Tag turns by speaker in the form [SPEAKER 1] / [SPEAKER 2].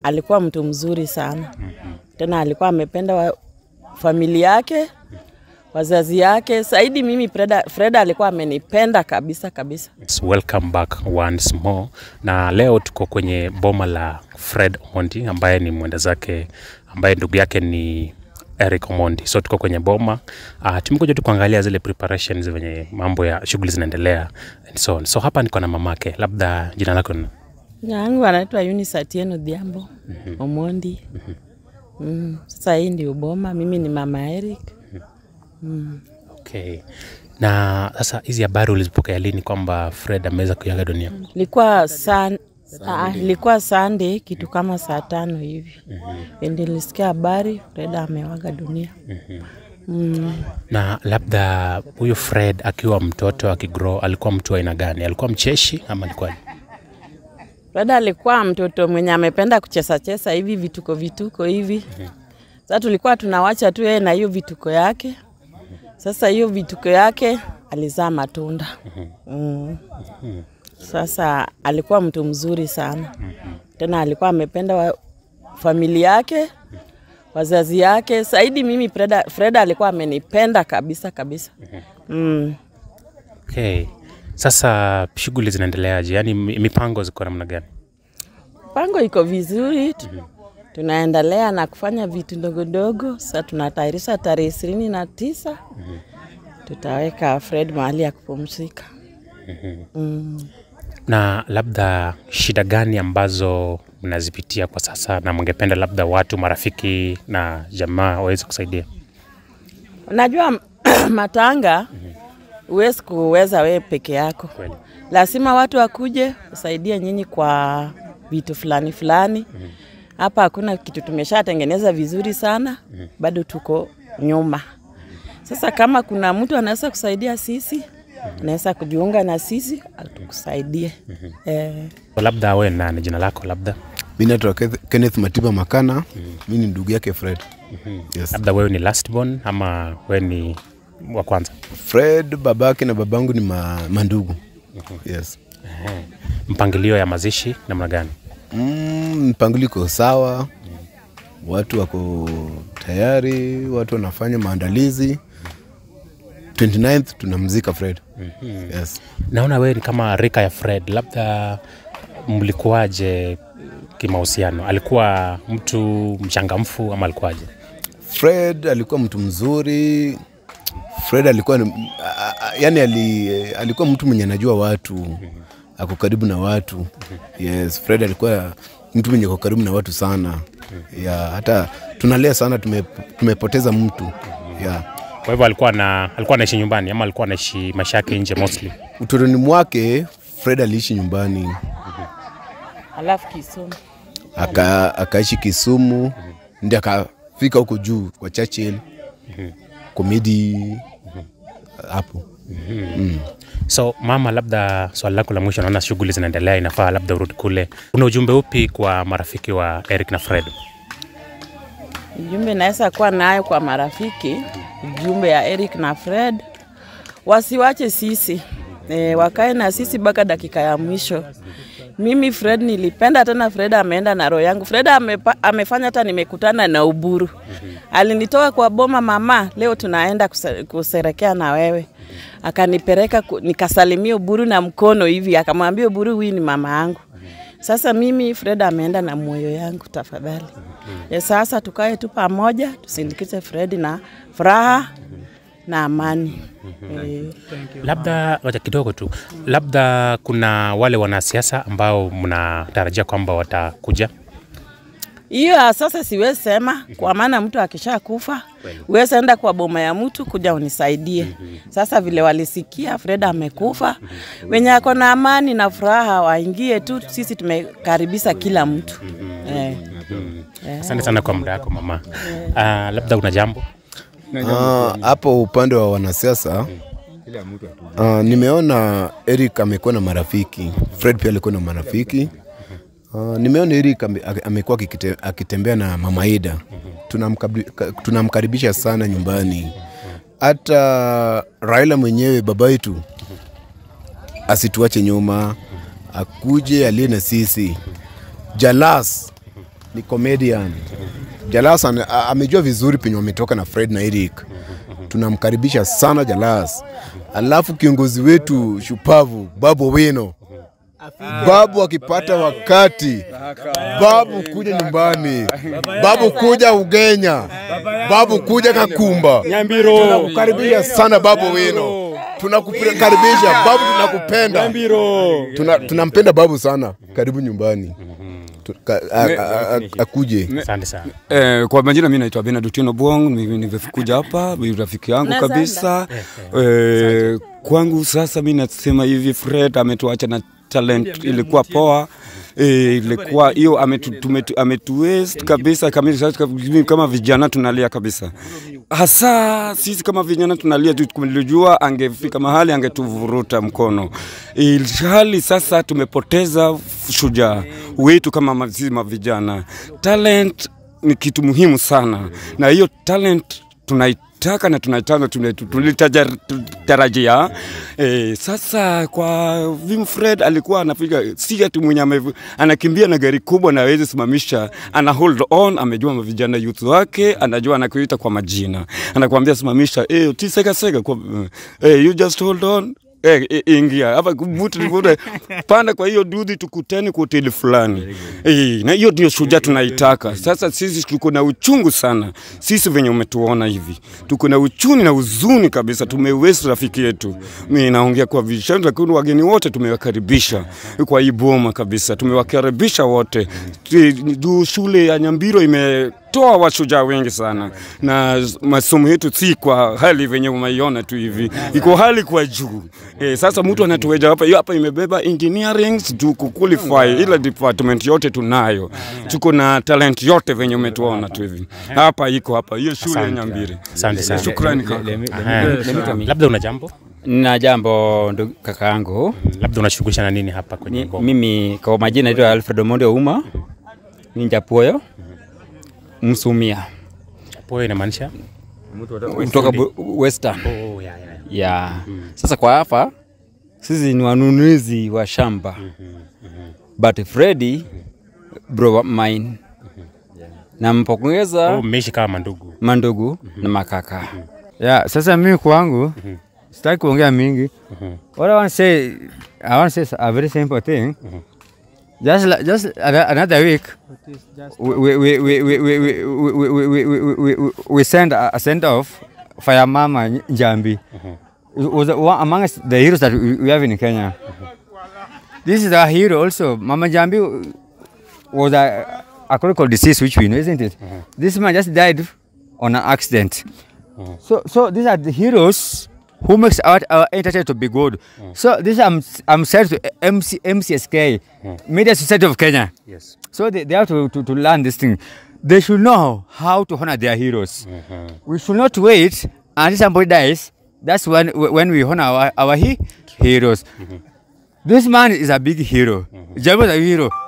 [SPEAKER 1] alikuwa mtu mzuri sana tena alikuwa amependa wa familia yake wazazi yake zaidi mimi Freda, Freda alikuwa amenipenda kabisa kabisa
[SPEAKER 2] Welcome back once more, na leo tuko kwenye boma la Fred Omondi ambaye ni mwenda zake ambaye ndugu yake ni Eric Omondi. So tuko kwenye boma uh, tumekuja tu kuangalia zile preparations venye mambo ya shughuli zinaendelea and so on. So hapa niko na mamake, labda jina lako ni
[SPEAKER 1] yangu anaitwa Eunice Atieno Dhiambo Omondi mm. Sasa hii ndio boma, mimi ni mama Eric
[SPEAKER 2] okay. Na sasa hizi habari ulizipokea lini kwamba Fred ameweza kuaga dunia?
[SPEAKER 1] Ilikuwa san Ah, ilikuwa Sunday kitu kama saa tano hivi mm nilisikia habari Freda amewaga dunia mm.
[SPEAKER 2] Na labda huyu Fred akiwa mtoto akigrow, alikuwa mtu wa aina gani? Alikuwa mcheshi ama alikuwa
[SPEAKER 1] Freda alikuwa mtoto mwenye amependa kucheza cheza hivi vituko vituko hivi sasa tulikuwa tunawacha tu yeye na hiyo vituko yake sasa hiyo vituko yake alizaa matunda mm. Sasa alikuwa mtu mzuri sana tena alikuwa amependa wa familia yake wazazi yake zaidi mimi Freda, Freda alikuwa amenipenda kabisa kabisa mm.
[SPEAKER 2] Okay. Sasa shughuli zinaendeleaje? Yaani mi- mipango ziko namna gani?
[SPEAKER 1] Pango iko vizuri tu- tunaendelea na kufanya vitu ndogo ndogo. Sasa tunatayarisha tarehe ishirini na tisa tutaweka Fred mahali ya kupumzika. Mm.
[SPEAKER 2] Na labda shida gani ambazo mnazipitia kwa sasa na mngependa labda watu marafiki na jamaa waweze kusaidia?
[SPEAKER 1] Unajua matanga huwezi kuweza wewe peke yako,
[SPEAKER 2] Kweli.
[SPEAKER 1] lazima watu wakuje usaidie nyinyi kwa vitu fulani fulani. Hapa hakuna kitu tumeshatengeneza vizuri sana, bado tuko nyuma. Sasa kama kuna mtu anaweza kusaidia sisi, anaweza kujiunga na sisi atukusaidie. Eh,
[SPEAKER 2] Labda wewe nani, jina lako labda?
[SPEAKER 3] Mi naitwa Keth- Kenneth Matiba Makana. Mi ni ndugu yake Fred. Yes.
[SPEAKER 2] Labda wewe ni last born ama wewe ni wa kwanza?
[SPEAKER 3] Fred babake na babangu ni ma, mandugu. Yes.
[SPEAKER 2] Mpangilio ya mazishi namna gani?
[SPEAKER 3] Mm, mpangilio iko sawa, watu wako tayari, watu wanafanya maandalizi. 29th tunamzika Fred. Yes.
[SPEAKER 2] Naona wewe ni kama rika ya Fred, labda mlikuwaje kimahusiano? Alikuwa mtu mchangamfu ama alikuwaje?
[SPEAKER 3] Fred alikuwa mtu mzuri. Fred alikuwa ni, a, a, yani ali, alikuwa mtu mwenye anajua watu, ako karibu na watu. Yes, Fred alikuwa mtu mwenye ako karibu na watu sana. Ya, hata tunalia sana tume, tumepoteza mtu. Ya.
[SPEAKER 2] Kwa hivyo alikuwa na alikuwa anaishi nyumbani ama alikuwa anaishi maisha yake nje mostly?
[SPEAKER 3] Utotoni mwake Fred aliishi nyumbani,
[SPEAKER 1] alafu Kisumu
[SPEAKER 3] aka, akaishi Kisumu, ndio akafika huko juu kwa Churchill komedi hapo.
[SPEAKER 2] So mama, labda swali lako la mwisho, naona shughuli zinaendelea, inafaa labda urudi kule. Una ujumbe upi kwa marafiki wa Eric na Fred?
[SPEAKER 1] Ujumbe naweza kuwa nayo kwa marafiki, ujumbe ya Eric na Fred, wasiwache sisi e, wakae na sisi mpaka dakika ya mwisho. Mimi Fred nilipenda tena, Fred ameenda na roho yangu. Fred amepa, amefanya hata nimekutana na Uburu, alinitoa kwa boma, mama, leo tunaenda kuse- kuserekea na wewe akanipeleka ku- nikasalimia Uburu na mkono hivi, akamwambia Uburu, huyu ni mama yangu. Sasa mimi Fred ameenda na moyo yangu, tafadhali. Ya sasa tukae tu pamoja, tusindikize Fred na furaha na amani. Eh,
[SPEAKER 2] Labda wacha kidogo tu, labda kuna wale wanasiasa ambao mnatarajia kwamba watakuja.
[SPEAKER 1] Hiyo ya sasa siwezi sema, kwa maana mtu akisha kufa uwezi enda kwa boma ya mtu kuja unisaidie. Sasa vile walisikia Fred amekufa, wenye ako na amani na furaha waingie tu, sisi tumekaribisha kila mtu eh.
[SPEAKER 2] Asante sana kwa muda wako mama. Uh, labda una jambo
[SPEAKER 3] Ah, hapo upande wa wanasiasa uh, nimeona Eric amekuwa na marafiki, Fred pia alikuwa na marafiki uh, nimeona Eric ame- ame- amekuwa akikite- akitembea na mama Ida, Tunamkabi- ka- tunamkaribisha sana nyumbani. Hata Raila mwenyewe baba yetu asituache nyuma, akuje alie na sisi. Jalas ni comedian. Jalas ana- a- amejua vizuri penye wametoka na Fred na Eric. Tunamkaribisha sana Jalas. Alafu kiongozi wetu shupavu Babu Wino, Babu akipata wakati, Babu kuja nyumbani, Babu kuja Ugenya, Babu kuja Kakumba.
[SPEAKER 4] Nyambiro.
[SPEAKER 3] Tunakukaribisha sana Babu Wino, tunakukaribisha Babu, tunakupenda
[SPEAKER 4] Nyambiro.
[SPEAKER 3] Tuna- tunampenda Babu sana. Karibu nyumbani Tu- ka- a- a- a- akuje.
[SPEAKER 2] Asante sana.
[SPEAKER 4] Eh, kwa majina mi naitwa Bernard Otieno Bwong, mimi nimekuja hapa, ni rafiki yangu
[SPEAKER 1] Nazanda.
[SPEAKER 4] kabisa. Eh, kwangu sasa mi nasema hivi Fred ametuacha na talent ilikuwa poa. E, ilikuwa hiyo ametu, tumetu- ametuwaste kabisa kabisa. Sasa kama- Kama vijana tunalia kabisa, hasa sisi kama vijana tunalia tu, tulijua angefika mahali angetuvuruta mkono, ilhali sasa tumepoteza shujaa wetu kama ma- sisi mavijana. Talent ni kitu muhimu sana, na hiyo talent tunaitaka na tunaitaka tulitarajia. E, sasa kwa Vim Fred alikuwa anapiga si ati mwenye ame- anakimbia na gari kubwa na hawezi simamisha, ana hold on, amejua vijana youth wake, anajua anakuita kwa majina, anakuambia simamisha, eh, tiseka seka kwa eh, you just hold on Eh, eh, ingia hapa vuta vuta panda kwa hiyo dudhi tukutane kwa hoteli fulani eh, na hiyo ndio shujaa tunaitaka sasa sisi tuko na uchungu sana sisi venye umetuona hivi tuko na uchuni na huzuni kabisa tumewesi rafiki yetu mi naongea kwa vishani lakini wageni wote tumewakaribisha kwa hii boma kabisa tumewakaribisha wote Ti- du shule ya nyambiro ime toa washujaa wengi sana na masomo yetu si kwa hali venye umaiona tu hivi, iko hali kwa juu e, sasa mtu anatuweja hapa, hiyo hapa imebeba engineering to kuqualify, ila department yote tunayo, tuko na talent yote venye umetuona tu hivi hapa, iko hapa hiyo shule ya Nyambiri.
[SPEAKER 2] Asante sana.
[SPEAKER 4] Shukrani kaka.
[SPEAKER 2] Aha. Labda una jambo?
[SPEAKER 5] na jambo ndugu kaka yangu
[SPEAKER 2] Labda unashughulisha na nini hapa kwenye
[SPEAKER 5] Ni-
[SPEAKER 2] boma?
[SPEAKER 5] mimi kwa majina naitwa Alfred Omondi Ouma ni Njapuoyo Msumia
[SPEAKER 2] Poa inamaanisha?
[SPEAKER 5] kutoka Bu- Western
[SPEAKER 2] Oh, ya, ya, ya.
[SPEAKER 5] ya sasa kwa hapa sisi ni wanunuzi wa shamba but Freddy bro mine nampongeza
[SPEAKER 2] Oh, mmeishi kama mandugu.
[SPEAKER 5] mandugu na makaka
[SPEAKER 6] Yeah, sasa mimi kwangu sitaki kuongea mingi. What I want to say, I want to say a very simple thing. Just like, just ano- another week, we we we we we we we we we we we we we we send a a send off for your mama Njambi. It was one amongst the heroes that we we have in Kenya. This is a hero also. Mama Njambi was a, a critical disease which we know, isn't it? This man just died on an accident. So, so these are the heroes who makes our, our entertainment to be good. So this I'm I'm said to MC, MCSK, Media Society of Kenya.
[SPEAKER 2] Yes.
[SPEAKER 6] So they, they have to, to, to learn this thing. They should know how to honor their heroes. We should not wait until somebody dies. That's when when we honor our, our he, heroes. This man is a big hero. Jambo is a hero.